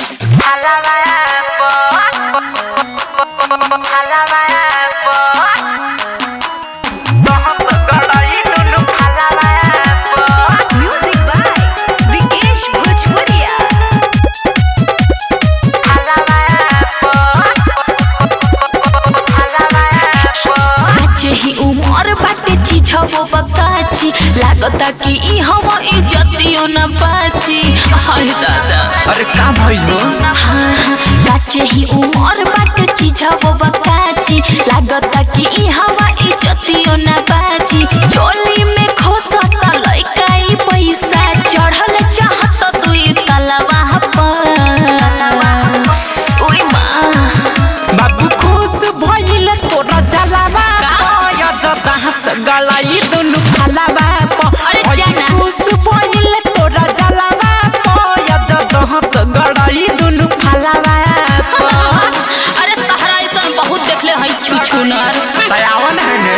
Music by Vikesh Bhojpuria. आज ही उमर बाटे चिझबो बकाची लागता कि ई हवा इज्जतियो न बाची हाय दादा अरे का भइल हो हाँ हाँ बाचे ही उमर बाटे चिझबो बकाची लागता कि ई हवा इज्जतियो न बाची चोली में खोसता लइका ई पैसा चढ़ल चाहत दुई तलवा पर ओई माँ बाबू खुश भइल तोरा जलावा पयद दाहत गलाई दुनु फलावा अरे जाना। खुश भइल तोरा जलावा पयद दाहत गलाई दुनु फलावा अरे तहरा ऐसा बहुत देखले हई छुछुनर दयावन है ने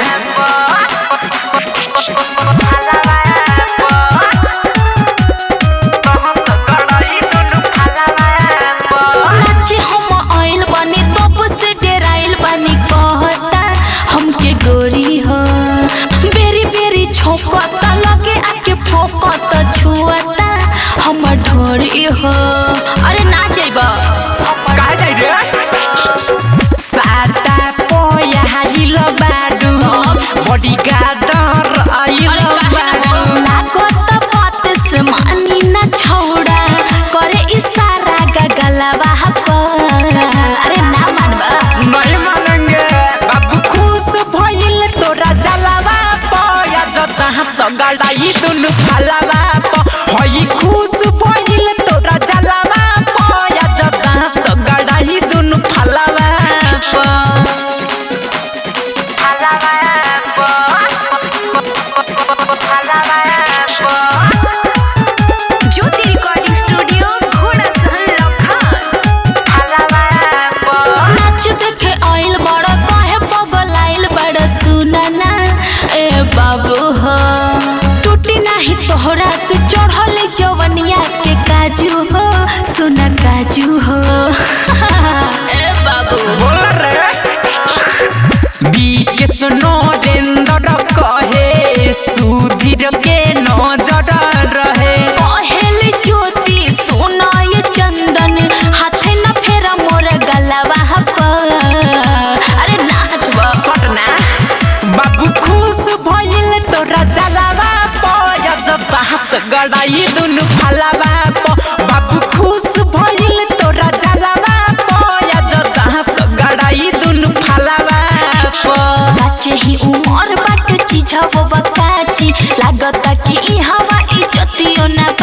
नाचे हम आइल बानी तब से डेराइल बानी कहता हमके गोरी हो बेरी बेरी छोकता लगे आके फोकता छुअता हम ढोरी हो अरे ना जाइबा का जाई रे साटा पोया हाइल बाडू बडी गादर आइल अरे काहे ना बाडू हो? लागत बात से मानी ना छौड़ा करे इशारा गगलवा पर अरे ना मानबा नहीं मानेंगे बाबू खुश भइल तोरा जलावा पया जता हाथ गड़ाई दुनु फलावा प हई खुश भइल तोरा जलावा पया जता हाथ गड़ाई दुनु फलावा प Jyoti Recording Studio, Ghoda Sahan Lakhang. नाच देखे आइल बड़ा काहे बगल आइल बड़ा सुनाना ए बाबू हो टूटी नाही तोहरा से चढ़ल जवनिया के काजू हो सुना काजू हो ए बाबू बोल रे बीके सुनो रेंदर कहे सुधीर के नजर रहे कहेल ज्योति सोना ये चंदन हाथे न फेरा मोर गलवा पर अरे नाचबा पटना बाबू खुश भइल तोरा जलावा पयद हाथ गड़ाई दुनु फलावा प बाबू खुश भइल तोरा जलावा पयद हाथ गड़ाई दुनु फलावा प बाचे ही उमर बाट चिझबो बकाची लागता कि ई हवा इज्जतियो न